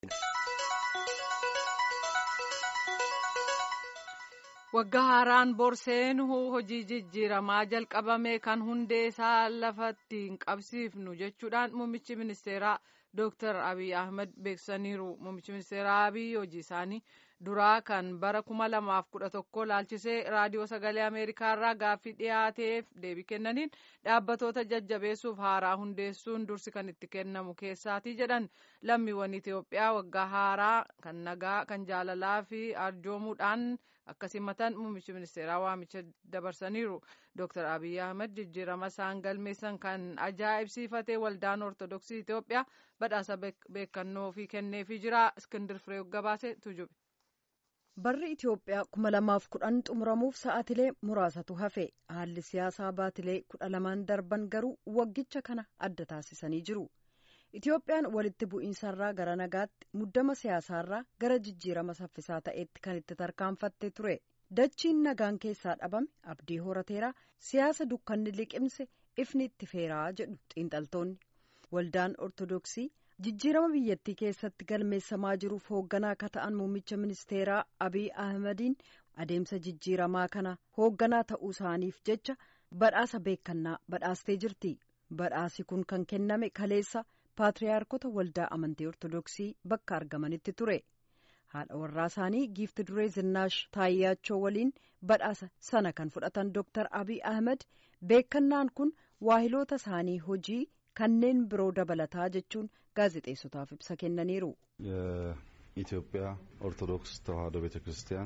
Waggaa haaraan borseen hojii jijjiiramaa jalqabame kan hundee isaa lafatti hin qabsiifnu jechuudhaan muummichi ministeeraa Dr. Abiy Ahmed beeksisaniiru. Muummichi ministeeraa Abiy hojii isaanii duraa kan bara kuma lamaaf kudha tokko laalchisee raadiyoo sagalee Ameerikaa irraa gaaffii dhiyaateef deebii kennaniin dhaabbatoota jajjabeessuuf haaraa hundeessuun dursi kan itti kennamu keessaati jedhan lammiiwwan Itoophiyaa waggaa haaraa kan nagaa kan jaalalaa fi arjoomuudhaan akka simatan muummichi ministeeraa waamicha dabarsaniiru. Dr. Abiy Ahmed jijjiirama isaan galmeessan kan ajaa'ibsiifate waldaan Ortodoksii Itoophiyaa badhaasa beekannoo fi kenneefii jira. Iskindir Firee gabaase tujube. Barri Itoophiyaa kuma lamaaf kudhan xumuramuuf sa'aatilee muraasatu hafe haalli siyaasaa baatilee kudha lamaan darban garuu waggicha kana adda taasisanii jiru. Itoophiyaan walitti bu'iinsarraa gara nagaatti muddama siyaasaarraa gara jijjiirama saffisaa ta'etti kan itti tarkaanfattee ture. Dachiin nagaan keessaa dhabame abdii horateeraa siyaasa dukkanni liqimse ifni itti feeraa jedhu xiinxaltoonni. Waldaan Ortodoksii jijjiirama biyyattii keessatti galmeessamaa jiruuf hoogganaa akka ta'an muummicha ministeeraa Abiy Ahmediin adeemsa jijjiiramaa kana hoogganaa ta'uu isaaniif jecha badhaasa beekannaa badhaastee jirti. Badhaasi kun kan kenname kaleessa paatriyaarkota waldaa amantii Ortodoksii bakka argamanitti ture. haadha warraa isaanii giifti duree zinnaash taayyaachoo waliin badhaasa sana kan fudhatan Dr. Abiy Ahmed beekannaan kun waahiloota isaanii hojii kanneen biroo dabalataa jechuun gaazexeessotaaf ibsa kennaniiru. የኢትዮጵያ ኦርቶዶክስ ተዋሕዶ ቤተ ክርስቲያን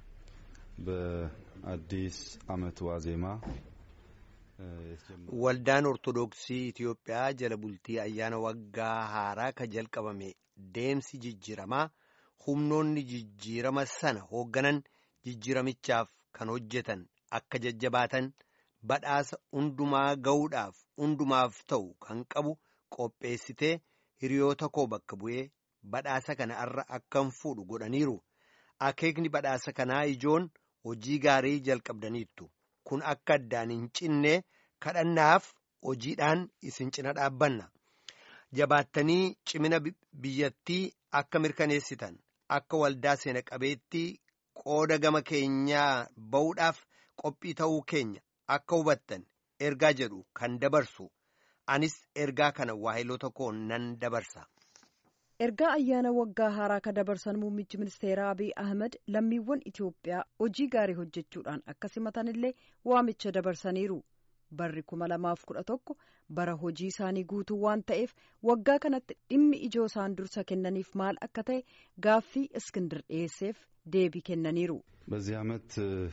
በአዲስ ዓመት ዋዜማ waldaan ortodoksii Itoophiyaa jala bultii ayyaana waggaa haaraa ka jalqabame deemsi jijjiiramaa humnoonni jijjiirama sana hoogganan jijjiiramichaaf kan hojjetan akka jajjabaatan badhaasa hundumaa ga'uudhaaf hundumaaf ta'u kan qabu qopheessitee hiriyoota koo bakka bu'ee badhaasa kana irra akkan fuudhu godhaniiru akeekni badhaasa kanaa ijoon hojii gaarii jalqabdaniittu kun akka addaan hin cinne kadhannaaf hojiidhaan isin cina dhaabbanna jabaattanii cimina biyyattii akka mirkaneessitan akka waldaa seena qabeettii qooda gama keenyaa ba'uudhaaf qophii ta'uu keenya akka hubattan ergaa jedhu kan dabarsu anis ergaa kana waahiloota koo nan dabarsa. Ergaa ayyaana waggaa haaraa ka dabarsan muummichi ministeeraa Abiy Ahmed lammiiwwan Itoophiyaa hojii gaarii hojjechuudhaan akka simatanillee waamicha dabarsaniiru. Barri kuma lamaaf kudha tokko bara hojii isaanii guutuu waan ta'eef waggaa kanatti dhimmi ijoo isaan dursa kennaniif maal akka ta'e gaaffii እስክንድር dhiyeesseef deebii kennaniiru. በዚህ ዓመት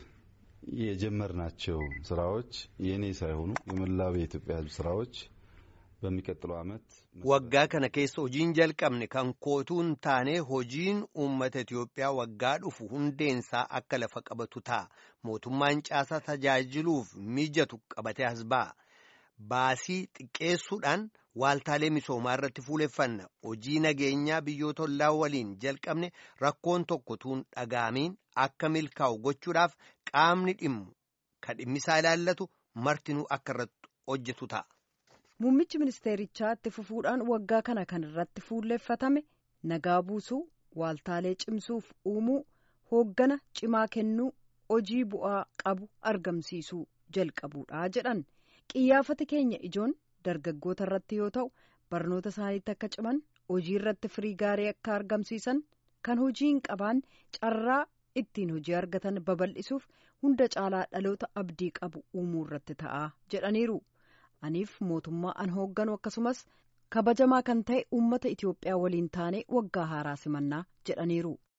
የጀመርናቸው ስራዎች የእኔ ሳይሆኑ የመላው የኢትዮጵያ ሕዝብ ስራዎች በሚቀጥለው ዓመት waggaa kana keessa hojiin jalqabne kan kootuun taane hojiin uummata Itoophiyaa waggaa dhufu hundeensaa akka lafa qabatu ta'a mootummaan caasaa tajaajiluuf mijatu qabatee as ba'a baasii xiqqeessuudhaan waaltaalee misoomaa irratti fuuleffanna hojii nageenyaa biyyoota ollaa waliin jalqabne rakkoon tokko tuun dhaga'amiin akka milkaa'u gochuudhaaf qaamni dhimmu kan dhimmisaa ilaallatu martinuu akka irratti hojjetu ta'a. Muummichi ministeerichaa itti fufuudhaan waggaa kana kan irratti fuulleeffatame nagaa buusuu, waaltaalee cimsuuf uumuu, hooggana cimaa kennuu, hojii bu'aa qabu argamsiisuu jalqabuudha jedhan. Qiyyaafati keenya ijoon dargaggoota irratti yoo ta'u, barnoota isaaniitti akka ciman, hojii irratti firii gaarii akka argamsiisan, kan hojii hin qabaan carraa ittiin hojii argatan babal'isuuf hunda caalaa dhaloota abdii qabu uumuu irratti ta'a jedhaniiru. aniif mootummaa an hoogganu akkasumas kabajamaa kan ta'e uummata Itoophiyaa waliin taane waggaa haaraa simannaa jedhaniiru.